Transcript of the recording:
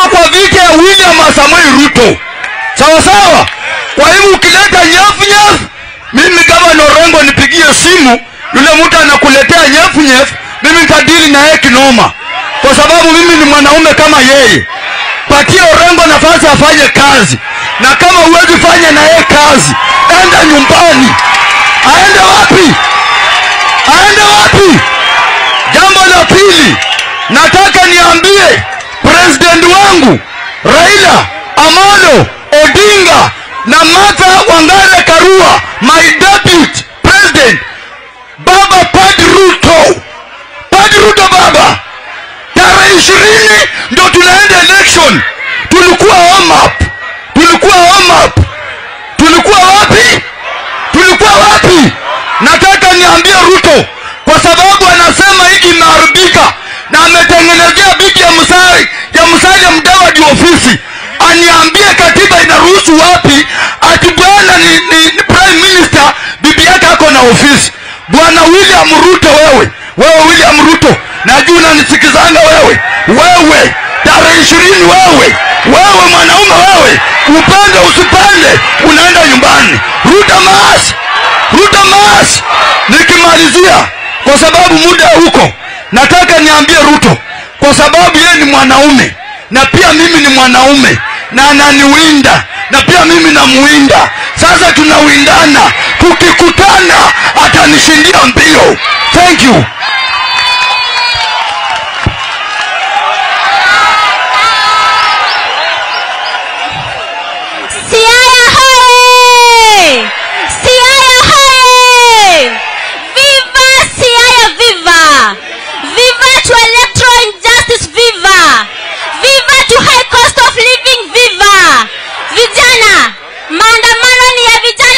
kwa vita ya william samuel ruto sawa sawa kwa hivyo ukileta nyafu nyafu mimi gavana orengo nipigie simu yule mtu anakuletea nyefu nyefu mimi nitadili na yeye kinoma kwa sababu mimi ni mwanaume kama yeye patia orengo nafasi afanye kazi na kama huwezi fanya na yeye kazi enda nyumbani aende wapi aende wapi jambo la pili nataka niambie president wangu raila amolo odinga na martha wangare karua my deputy president baba pad ruto pad ruto baba tarehe ishirini ndo tunaenda election tulikuwa warm up tulikuwa warm up tulikuwa wapi tulikuwa wapi nataka niambie ruto kwa sababu anasema hiki imeharibika na ametengenezea biki ya msari ya msalia mdawadi ofisi aniambie katiba inaruhusu wapi ati bwana ni, ni, ni prime minister bibi yake ako na ofisi bwana william ruto wewe wewe william ruto najua unanisikizanga wewe wewe tarehe ishirini wewe wewe mwanaume wewe upande usipande unaenda nyumbani ruta maas ruta maas nikimalizia kwa sababu muda huko nataka niambie ruto kwa sababu yeye ni mwanaume na pia mimi ni mwanaume na ananiwinda na pia mimi namuwinda sasa tunawindana tukikutana atanishindia mbio thank you Siaya hoye! Siaya hoye! Viva Siaya viva! Viva to electoral injustice viva! Viva to high cost of living viva! Vijana, maandamano